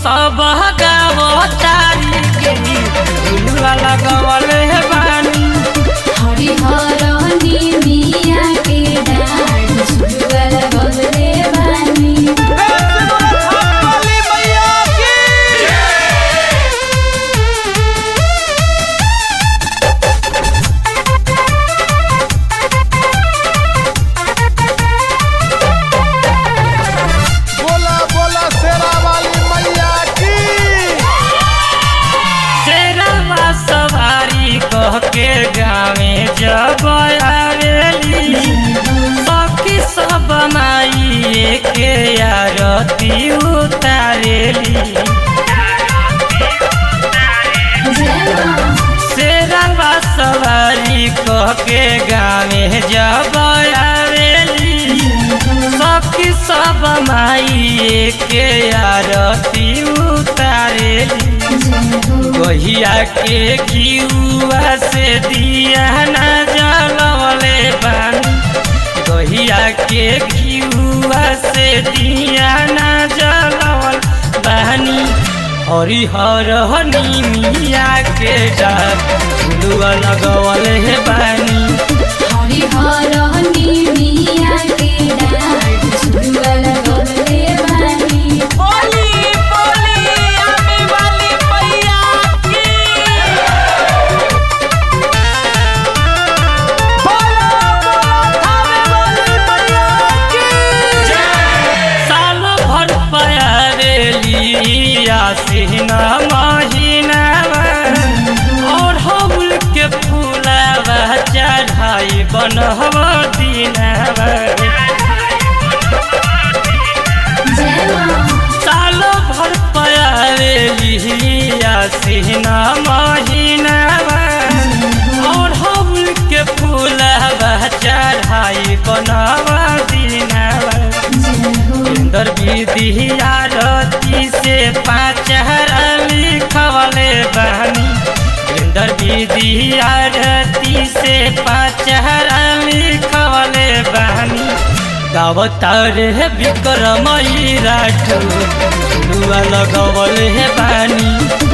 सब गावतारी के झुलुआ लगवल हे बानी हरिहर निमिया के डाढ़ झुलुआ लगवले बानी बोला बोला शेरा वाली मैया की शेरवा सवारी कह के गावे जब आवेली सखी सब माई के आरती उतारेली शेरवा सवारी कह के गावे जब आवेली सखी सब माई के आरती उतारेली गहिया के घिउआ से दिया न जलवले बानी गहिया के घिउआ से दिया न जलवल बानी हरिहर निमिया के डार झुलुआ लगवल हे बानी हरिहर निमिया के डाढ़ झुलुआ लगवले बानी साल भर पयारेली आसीना महीना और हम के फूलावा चढ़ाई बनहब दीनावा साल भर पयारेली आसीना महीना और हम के फूलावा चढ़ाई बनहब दीनावा सुंदर विधि आरती से पाँच हरा लिखवले बहनी सुंदर विधि आरती से पाँच हरा लिखवले बहनी गावतार है विक्रमई राठौर झुलुआ लगवल है बानी